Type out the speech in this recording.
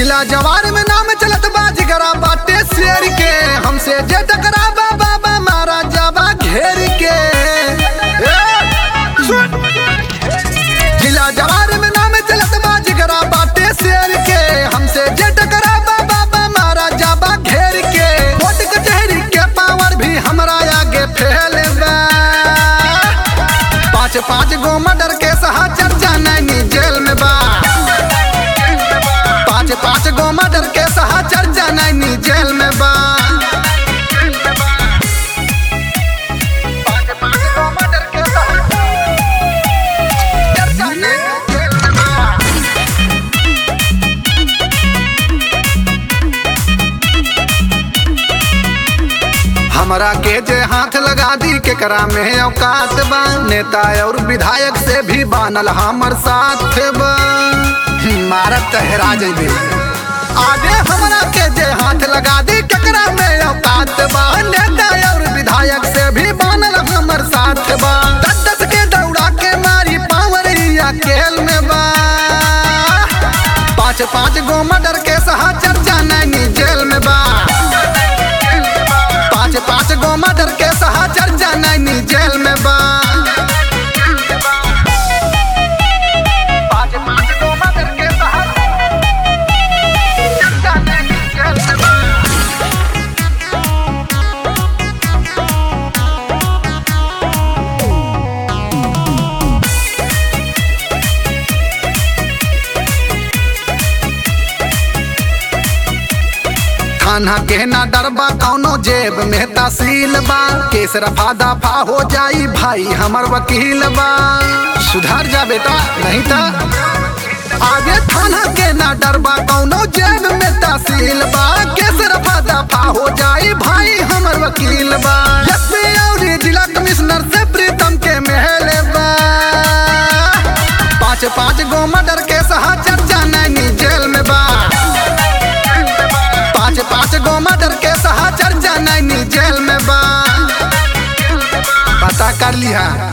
जिला जवार में नाम चलत बा जिगरा बाटे शेर के हमसे जे टकरा बाबा मारा जाबा घेर के ए, सुन। जिला जवार में नाम चलत बा जिगरा बाटे शेर के हमसे जे टकरा बाबा मारा जाबा घेर के कोर्ट कचहरी के पावर भी हमरा आगे फैल बा पाँच पाँच गो मर्डर के सहा चर्चा नैनी जेल में बा पाँच पाँच गो मर्डर के सहा चर्चा नैनी जेल में बा पाँच पाँच गो मर्डर के सहा चर्चा नैनी जेल में बा। हमरा के जे हाथ लगा दी केकरा में औकात बा नेता और विधायक से भी बानल हमर साथ बा मारत तहरा जइबे आगे हमरा के जे हाथ लगा दी केकरा में औकात बा नेता और विधायक से भी बानल हमर साथ बा दस दस के दौड़ा के मारी पावरिया खेल में बा पाँच पाँच गो मर्डर के सहा चर्चा नैनी जेल में बा पाँच पाँच गो मर्डर के सहा चर्चा नैनी जेल में बा पाँच पाँच गो मर्डर के सहा चर्चा नैनी जेल में बा। थाना के ना डरबा कौनो जेब में तहसील बा केस रफा दफा हो जाई भाई हमर वकील बा सुधार जा बेटा नहीं था आगे थाना के ना डरबा कौनो जेब में तहसील बा केस रफा दफा हो जाई भाई हमर वकील बा एसपी और जिला कमिश्नर से प्रीतम के महल बा पाँच पाँच गो मर्डर के सहा चर्चा नैनी जेल में बा पाँच पाँच गो मर्डर के सहा चर्चा नैनी जेल में बा पता कर लिहा